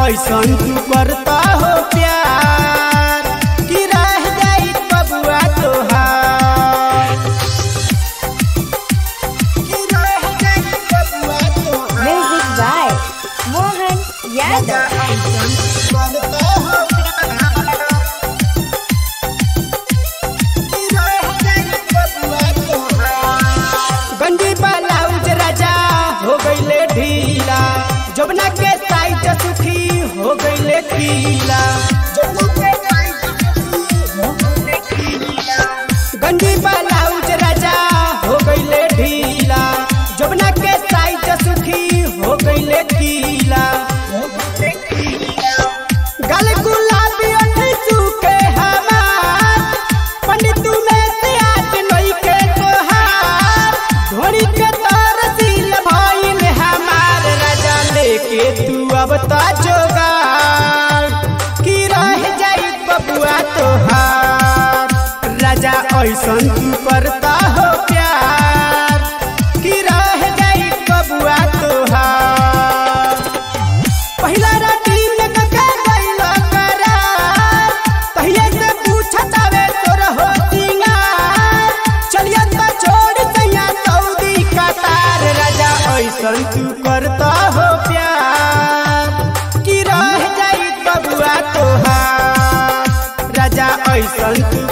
ऐसन तू करता हो प्यार कि रह जाई बबुआ तोहार कि रह जाई बबुआ तोहार Music by Mohan Yadav. गंदी ब्लाउज राजा हो गईले ढीला जबना के साइज सुखी हो गईले खीला गंदी ब्लाउज राजा हो गईले ढीला जबना के साइज सुखी हो गईले खीला गल गुलाबी ओठ सूखे हमार पंडित में से आज नई के तोहार ढोरी के तार सील भइल हमार राजा लेके तू अब ता जोगार की रह जाई बबुआ तोहार राजा ऐसन तू करता हो प्यार की रह जाई बबुआ तोहार पहिला राती में कका गइलो करार तहिया से पूछत आवे तोर हो सिंगार चलिया त छोड़ सैया सऊदी कतार राजा ऐसन तू करता हो प्यार कि रह जाई बबुआ तोहार राजा ऐसन तू